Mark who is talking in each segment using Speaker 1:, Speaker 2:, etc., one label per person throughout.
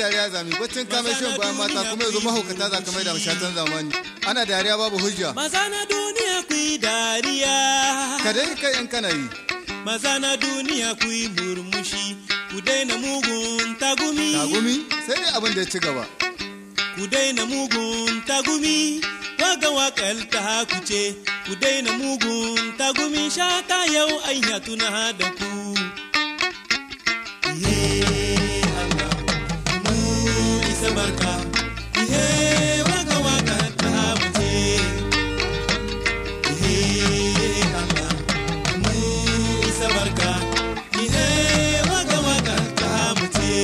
Speaker 1: dariya zami baccin kame shan bayan mata kuma yanzu mahaukata za ka mai da mashatan zamani ana dariya babu hujja
Speaker 2: Maza na duniya ku yi dariya.
Speaker 1: ka dai kai in kana yi
Speaker 2: Maza na duniya ku yi murmushi. Ku daina mugun tagumi.
Speaker 1: tagumi sai dai abin da ya ci gaba
Speaker 2: Ku daina mugun tagumi. Waga wakal ta haku ce. Ku daina mugun tagumi. Shata yau an ya tuna da ku. Ihe Allah. Mu isa barka. Ihe waga wakal ta haku ce. Ihe Allah. Mu isa barka. Ihe waga wakal ta haku ce.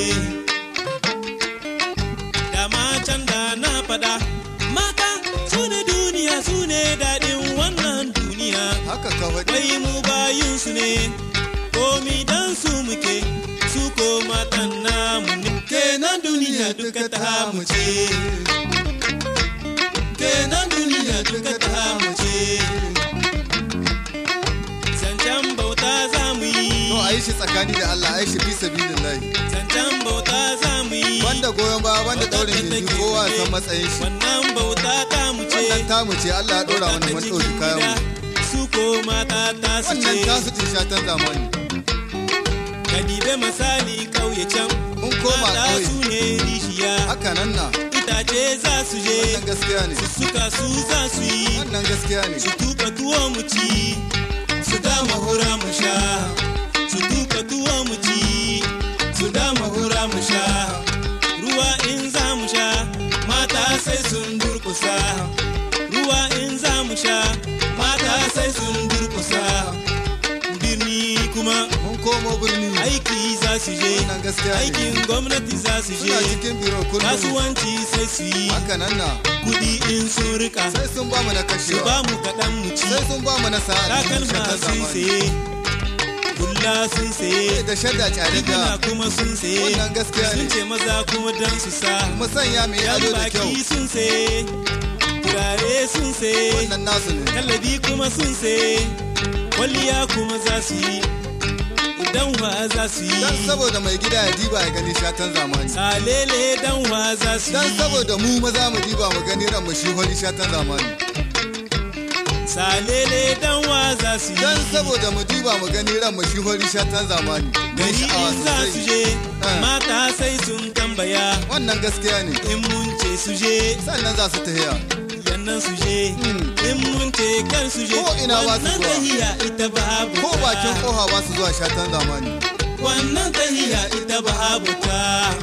Speaker 2: dama can da na faɗa mata su ne duniya su ne daɗin wannan duniya
Speaker 1: haka ka faɗi
Speaker 2: wai mu bayin su ne komi dan su muke su ko matan namu ne kenan duniya duka ta mu ce kenan duniya duka ta mu ce zancen bauta za mu
Speaker 1: to
Speaker 2: yi
Speaker 1: a yi shi tsakani da Allah a yi shi fi sabilillahi
Speaker 2: zancen bauta za mu yi
Speaker 1: banda goyon baya banda daurin gindi kowa ya san matsayin shi
Speaker 2: wannan bauta ta mu ce
Speaker 1: wannan tamu ce Allah ya dora mana mun ɗauki kayan mu
Speaker 2: su ko mata ta su
Speaker 1: wannan
Speaker 2: ce
Speaker 1: tasu ce shatan zamani
Speaker 2: ka dibe misali kauye can
Speaker 1: mun koma
Speaker 2: mata
Speaker 1: ƙauye
Speaker 2: su ne rishiya
Speaker 1: haka nan na
Speaker 2: itace za su je
Speaker 1: wannan gaskiya ne
Speaker 2: su suka su za su yi
Speaker 1: wannan gaskiya ne
Speaker 2: su tuka tuwo mu ci su dama hura mu sha su tuka tuwo mu ci su dama hura mu sha ruwa in za mu sha mata sai sun durkusa ruwa in za mu sha mata sai sun durkusa birni kuma
Speaker 1: mun komo birni
Speaker 2: aiki za su je
Speaker 1: wannan gaskiya ne
Speaker 2: aikin gwamnati za su
Speaker 1: suna
Speaker 2: je
Speaker 1: cikin biro kullum
Speaker 2: kasuwanci sai su yi
Speaker 1: haka nan na
Speaker 2: kudi in sun rika
Speaker 1: sai sun ba mu na
Speaker 2: su
Speaker 1: kashewa
Speaker 2: ba mu kaɗan mu ci
Speaker 1: sai sun ba mu na sa'a da
Speaker 2: takalma
Speaker 1: shatan
Speaker 2: sun
Speaker 1: zamani
Speaker 2: saye hula sun saye
Speaker 1: da shadda tare
Speaker 2: riguna
Speaker 1: da
Speaker 2: kuma sun saye
Speaker 1: Wannan gaskiya ne.
Speaker 2: sun ce maza kuma dan su sa
Speaker 1: mu sanya mu
Speaker 2: yan
Speaker 1: ado da kyau
Speaker 2: baki sun saye turare sun saye
Speaker 1: wannan nasu ne
Speaker 2: kallabi kuma sun saye kwalliya kuma za su yi idan wa za su
Speaker 1: dan
Speaker 2: yi
Speaker 1: saboda mai gida ya diba ya gani shatan zamani
Speaker 2: salele dan wa za su
Speaker 1: dan
Speaker 2: yi
Speaker 1: saboda mu maza mu diba mu gani ran mu shi holi shatan zamani
Speaker 2: salele dan wa za su
Speaker 1: dan
Speaker 2: yi
Speaker 1: saboda mu diba mu gani ran mu shi holi shatan zamani dan
Speaker 2: gari
Speaker 1: sha'awa
Speaker 2: in za su
Speaker 1: sosai
Speaker 2: je
Speaker 1: Ah.
Speaker 2: mata sai sun tambaya
Speaker 1: wannan gaskiya ne
Speaker 2: in mun ce su je
Speaker 1: sannan za su tahiya
Speaker 2: yannan su je in mun ce kan su je
Speaker 1: Ko ina ba su
Speaker 2: wannan
Speaker 1: zuwa.
Speaker 2: tahiya ita babu
Speaker 1: ko
Speaker 2: ta.
Speaker 1: bakin koha ba su zuwa shatan zamani
Speaker 2: wannan tahiya ita babu ta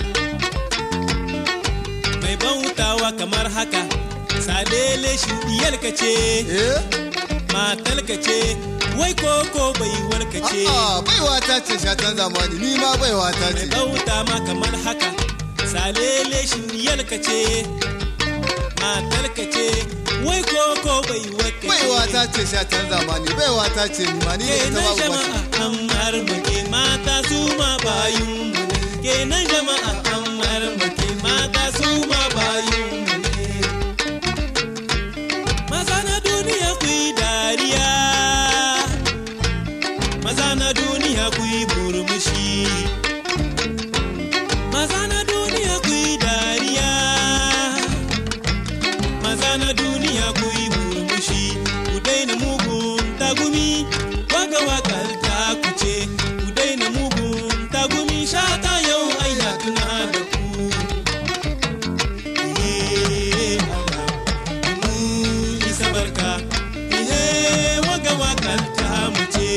Speaker 2: mai bautawa kamar haka salele shi diyarka ce
Speaker 1: eh
Speaker 2: matalka ce wai koko bai warka ce
Speaker 1: a'a baiwa ta ce shatan zamani ni ma baiwa ta
Speaker 2: mai
Speaker 1: ce
Speaker 2: bauta ma kamar haka salele shi diyarka ce matalka ce wai koko bai warka ce
Speaker 1: baiwa ta ce shatan zamani baiwa ta ce ni ma ni da ita
Speaker 2: kenan
Speaker 1: babu
Speaker 2: jama'a
Speaker 1: mace
Speaker 2: an marmake mata su ma bayun mu ne kenan jama'a an marmake mata su ma bayun mu ne maza na duniya ku yi dariya maza na duniya ku yi murmushi maza na duniya ku yi dariya maza na duniya ku yi murmushi ku daina mugun tagumi waga wakar ta ku ce ku daina mugun tagumi shata yau aina tuna da ku Ihe Allah, mu isa barka ihe waga wakar ta mu ce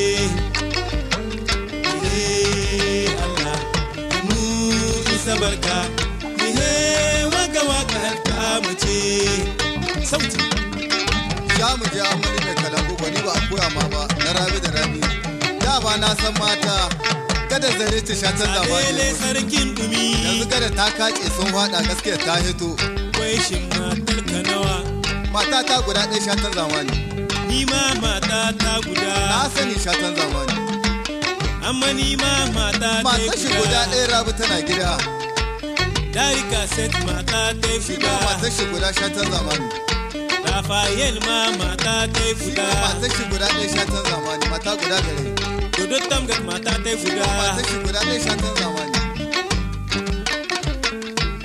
Speaker 2: Ihe Allah, mu isa barka ihe waga wakar ta mu ce sauti
Speaker 1: za mu je amali mai kalangu gwani ba a koya ma ba na rabi da rabi da ba na san mata kada zare ce shatan zamani
Speaker 2: Lele sarkin dumi
Speaker 1: yanzu kada ta kace sun fada gaskiya ta hito
Speaker 2: wai shin matar ka nawa
Speaker 1: mata ta guda ɗaya shatan zamani
Speaker 2: ni ma mata ta guda
Speaker 1: na sani shatan zamani
Speaker 2: amma ni ma mata ta
Speaker 1: mata shi guda ɗaya rabi tana gida
Speaker 2: Darika set mata ta
Speaker 1: shi ma
Speaker 2: guda
Speaker 1: mata shi guda shatan zamani
Speaker 2: Rafael ma mata ta
Speaker 1: shi
Speaker 2: guda
Speaker 1: ma mata shi guda ɗaya shatan zamani mata guda gare
Speaker 2: Dodo Tamgat mata ta
Speaker 1: shi ma mata
Speaker 2: guda
Speaker 1: shi guda ɗaya shatan zamani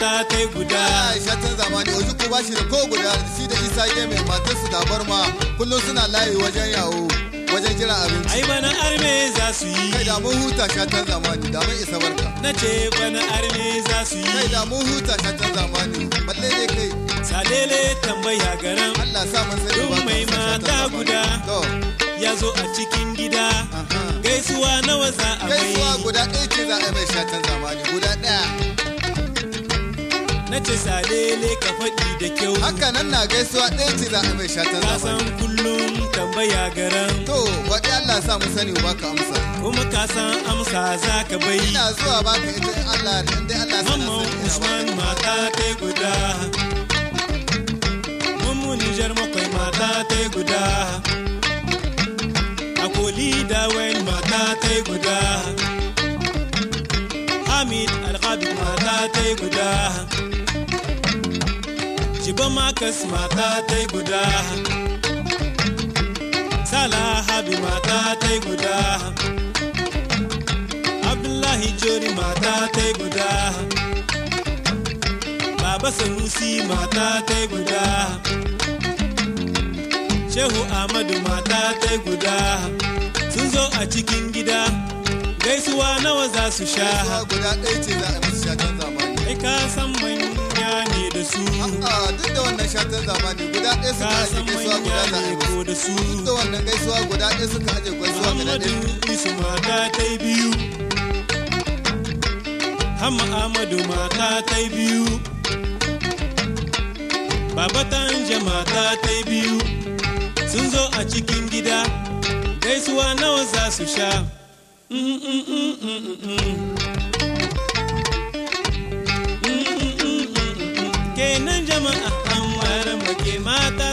Speaker 2: mata ta guda
Speaker 1: ai shatan zamani oji ko bashi da ko guda shi da isa game matar su dabar ma kullum suna layi wajen yawo wajen jiran abinci
Speaker 2: ai bana arme za su yi
Speaker 1: kai da mun huta shatan zamani da mun isa barka
Speaker 2: na ce bana arme za su
Speaker 1: kai
Speaker 2: yi
Speaker 1: da mun huta shatan zamani balle dai kai
Speaker 2: salele tambaya garan
Speaker 1: Allah sa mun sani
Speaker 2: Duk
Speaker 1: ba ka
Speaker 2: mai
Speaker 1: san shatan
Speaker 2: mata
Speaker 1: zamani.
Speaker 2: guda.
Speaker 1: to
Speaker 2: ya zo a cikin gida
Speaker 1: aha.
Speaker 2: gaisuwa nawa za a
Speaker 1: gaisuwa
Speaker 2: mai
Speaker 1: guda ɗaya ce za a yi mai shatan zamani guda ɗaya
Speaker 2: na ce salele ka faɗi da kyau
Speaker 1: haka nan na gaisuwa ɗaya ce za a yi mai shatan
Speaker 2: ka
Speaker 1: zamani
Speaker 2: san kullum tambaya garan
Speaker 1: to waɗi Allah sa mun sani ba ka amsa
Speaker 2: kuma ka san amsa za ka bai
Speaker 1: ina zuwa baka ita in Allah in dai Allah sa na
Speaker 2: Mamman
Speaker 1: sani ina
Speaker 2: Usman
Speaker 1: baka.
Speaker 2: mata ta guda Mummu Nijar makwai mata ta guda Akoli Dawen mata ta guda Hamid Alhabib mata ta guda Jiba Makas mata ta guda Salah Habi mata ta guda Abdullahi Jori mata ta guda Baba Sanusi mata ta guda Shehu Ahmadu mata ta guda Sun zo a cikin gida Gaisuwa nawa za su sha
Speaker 1: gaisuwa guda ɗaya ce za a yi musu shatan zamani
Speaker 2: Kai ka san manya ne da su
Speaker 1: a duk da wannan shatan zamani guda ɗaya suka
Speaker 2: Ka
Speaker 1: aje
Speaker 2: san
Speaker 1: gaisuwa guda
Speaker 2: manya
Speaker 1: za a
Speaker 2: ne
Speaker 1: yi musu
Speaker 2: ko da su
Speaker 1: duk da wannan gaisuwa guda ɗaya suka aje gaisuwa guda
Speaker 2: Muhammadu
Speaker 1: ɗaya
Speaker 2: Isu mata ta biyu Hamma Ahmadu mata ta biyu Baba Tanja mata ta biyu Sun zo a cikin gida Gaisuwa nawa za su sha Mm, mm, mm, mm, mm, mm. Mm, mm, mm, mm, mm. Kenan jama'a an ware make mata